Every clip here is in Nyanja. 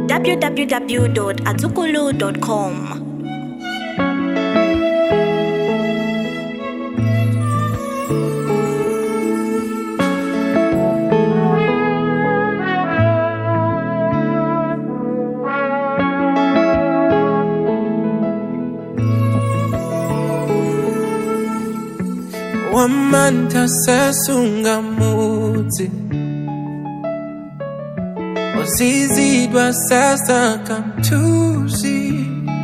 www.azukulu.com. wamanta sesungamuthi uzizidwa sasa kamthusi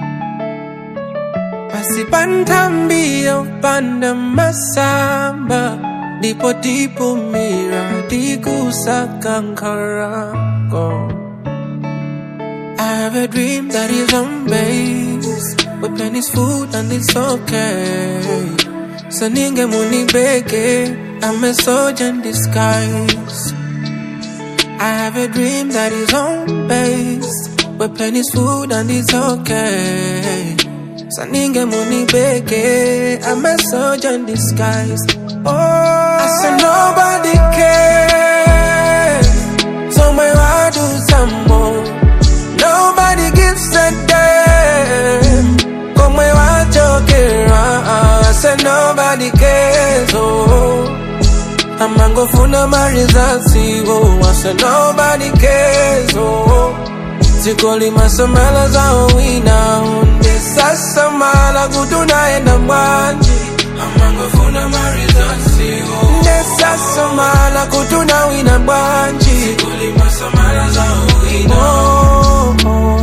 basibantambia upanda masamba ndipo tipumira tikusakankarako I have a dream that is on base With plenty's food and it's okay So ninge munibeke I'm a soldier in disguise I have a dream that is on base With plenty's food and it's okay So ninge munibeke I'm a soldier in disguise Oh I said nobody cares So my I do some more Nobody gives a damn Come where I joke I said nobody cares oh amangofuna marizasi oh I said nobody cares oh sikoli masamala zao wina unde sasa mala kutunaenda mwanji amangofuna marizasi oh nde sasa mala kutuna wina mwanji sikoli masamala zao wina oh, oh.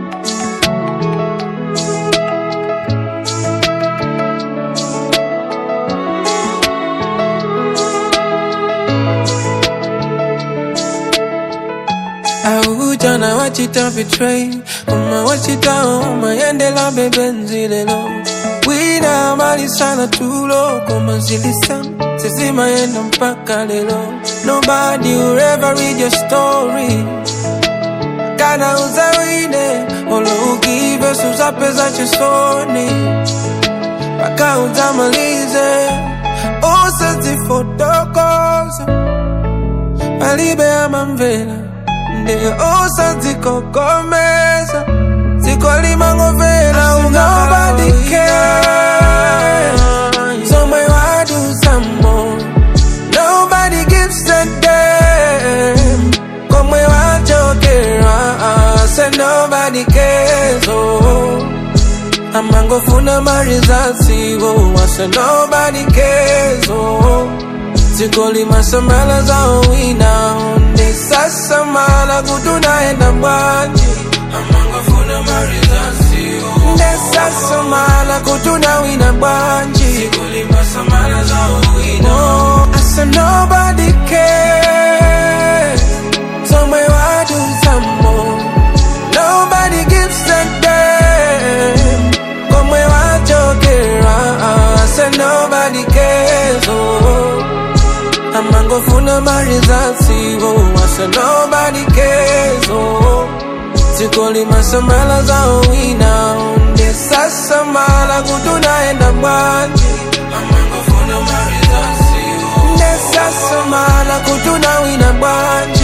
Aujana wachita betray Uma wachita uma yendela bebenzi lelo Wina mali sana tulo Koma zilisam Sezima yenda mpaka lelo Nobody will ever read your story Kana uzawine Olo ugive suza pesa chesoni Paka uzamalize Usazi fotokoza Palibe ama mvela nde osazikokomeza zikolimangovela nobody care somewhere I do some more nobody gives a damn come where I joke say nobody cares oh amangofuna marizasi oh I say nobody cares oh Sikoli masamala zao wina Onde sasa mala kutunaenda mwanji Amangafuna marizasi Onde sasa mala kutuna wina mwanji Sikoli masamala zao wina Oh, I said nobody cares Somewhere I do some more Nobody gives a damn Come where I joke I said nobody cares oh amangofuna marizasi oh, I said nobody cares oh. sikoli masamala zao wina onde sasa mala kutunaenda mwanji amangofuna marizasi oh. nde sasa mala kutuna wina mwanji